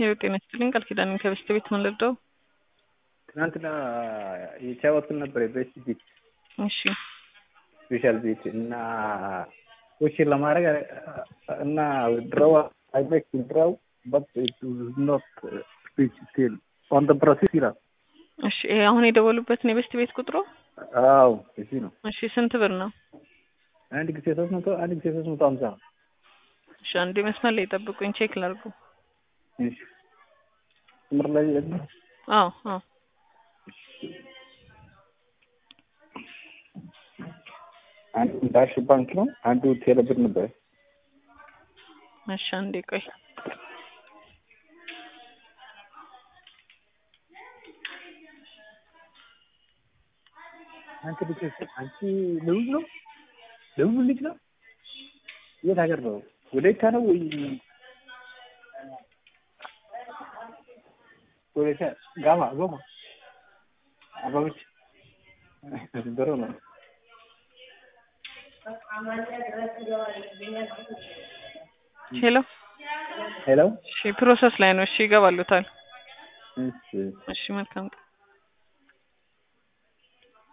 ይኸው ጤና ይስጥልኝ ቃል ኪዳን ከበስተ ቤት ምን ልርዳው? ትናንትና የተጫወትን ነበር የቤስት ቤት እሺ ስፔሻል ቤት እና ኮሽን ለማድረግ እና ድረው አይ ሜክ ድረው በት ኢት ኖት ስፒች ስቲል ኦን ደ ፕሮሴስ ይላል። እሺ ይሄ አሁን የደወሉበትን የበስት ቤት ቁጥሩ አዎ እዚህ ነው። እሺ ስንት ብር ነው? አንድ ጊዜ ሶስት መቶ አንድ ጊዜ ሶስት መቶ ሀምሳ እሺ አንዴ መስመር ላይ ጠብቁኝ ቼክ ላድርጉ። እሺ ምር ላይ ደግሞ አዎ አዎ አንዱ ዳሽ ባንክ ነው፣ አንዱ ቴሌብር ነበር። እሺ አንዴ ቆይ አንቺ ልጅ አንቺ ደቡብ ነው ደቡብ ልጅ ነው። የት ሀገር ነው? ወላይታ ነው ወይ ወላይታ? ጋማ ጎማ አባቦች ድሮ ነው። ሄሎ ሄሎ እሺ ፕሮሰስ ላይ ነው። እሺ ይገባሉታል። እሺ እሺ መልካም ቀን